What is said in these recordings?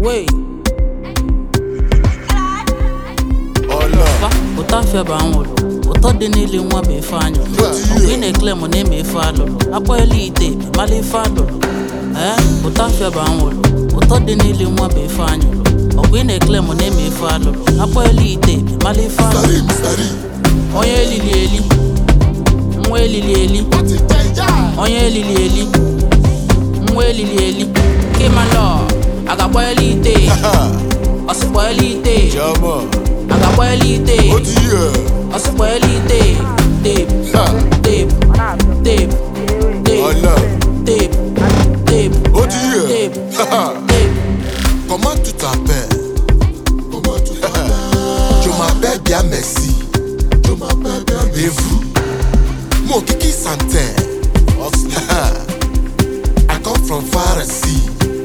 Wey, ọlọ fa ụtọ afịa bụ anwụrụ ụtọ dị n'ili nwa bụ ife anyụ mgbe ị na-ekele m na-eme ife alụrụ akpọela ite mala ife alụrụ ee ụtọ afịa bụ anwụrụ ụtọ dị n'ili nwa bụ ife anyụrụ ọgwụ ị na-ekele m na-eme ife alụrụ akpọela ite mala ife alụrụ sari sari onye elili eli nwa elili eli ó ti jẹjà onye elili eli nwa elili eli kimalọ agakpọela ite ọsịkpọela ite jọmọ agakpọela ite ó ti yẹ ọsịkpọela ite tepu Ha, tepu tepu tepu ọlọ tepu tepu ó ti yẹ tepu Ha, tepu. comment tu t'appelles je m'appelle bien merci et vous mon kiki santin I come from Pharisee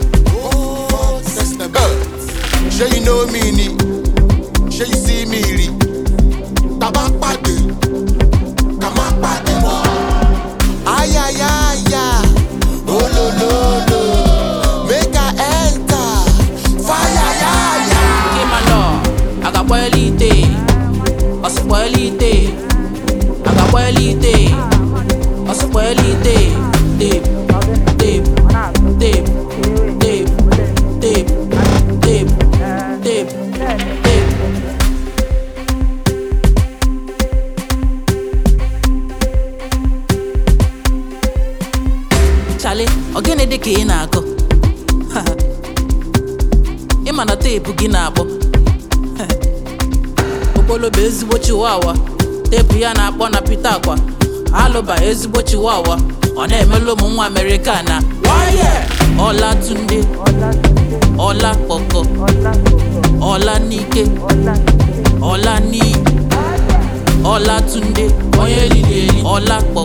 ṣé you know me ni ṣé you see me rí tàbá pàdé ká má pàdé mọ́ ayayaya olololo make I enter fayayaya. kimalọ agakpọela ite ọsịkpọela ite agakpọela ite ọsịkpọela ite tepu tepu tepu tepu tepu tepu tepu tepu chale ogene dị ka ị na-akụ ị ma na teepu gị na-akpọ okpolo bụ ezigbo chiwawa teepu ya na-akpọ na pita akwa alụba ezigbo chiwawa ọ na-emelụ ụmụ nwa amerịka na ọla tunde ọla kpọkọ ọla n'ike ọla n'iyi ọla tunde onye elili eli ọla kpọkọ